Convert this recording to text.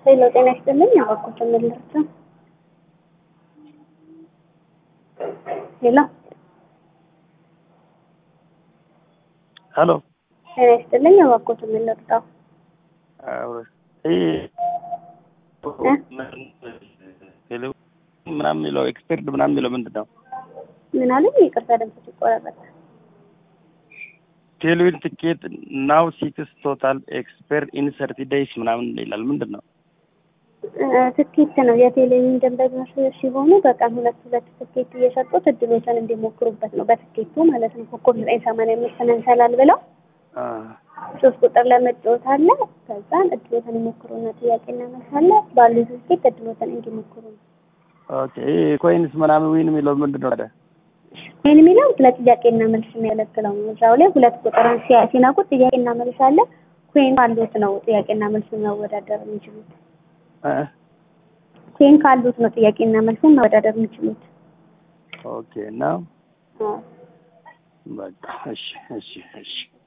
ሄሎ ጤና ይስጥልኝ። አባኮት ምልርታ ሄሎ ሄሎ ጤና ይስጥልኝ። አባኮት ምልርታ ምናምን የሚለው ኤክስፐርት ምናምን የሚለው ምንድን ነው? ምን አለኝ? ይቅርታ ድምፅ ይቆራረጣል። ቴሌዊን ትኬት ናው ሲክስ ቶታል ኤክስፐርት ኢን ሰርቲ ዴይስ ምናምን ይላል። ምንድን ነው? ትኬት ነው። የቴሌቪዥን ደንበኞች ሲሆኑ በቀን ሁለት ሁለት ትኬት እየሰጡት እድሎችን እንዲሞክሩበት ነው። በትኬቱ ማለት ነው። ኮከብ ዘጠኝ ሰማንያ አምስት መንሰላል ብለው ሶስት ቁጥር ለመጫወት አለ። ከዛን እድሎትን ይሞክሩና ጥያቄና መልስ አለ። ባሉ ትኬት እድሎትን እንዲሞክሩ ነው። ኦኬ ኮይንስ ምናምን ዊን የሚለው ምንድን ነው? ይህን የሚለው ለጥያቄና መልስ የሚያገለግለው ነው። እዛው ላይ ሁለት ቁጥርን ሲነኩት ጥያቄና መልስ አለ። ኮይን ካሉት ነው ጥያቄና መልስ መወዳደር የሚችሉት። ኮይን ካሉት ነው ጥያቄና መልስን መወዳደር የሚችሉት። ኦኬ እና በቃ እሺ፣ እሺ፣ እሺ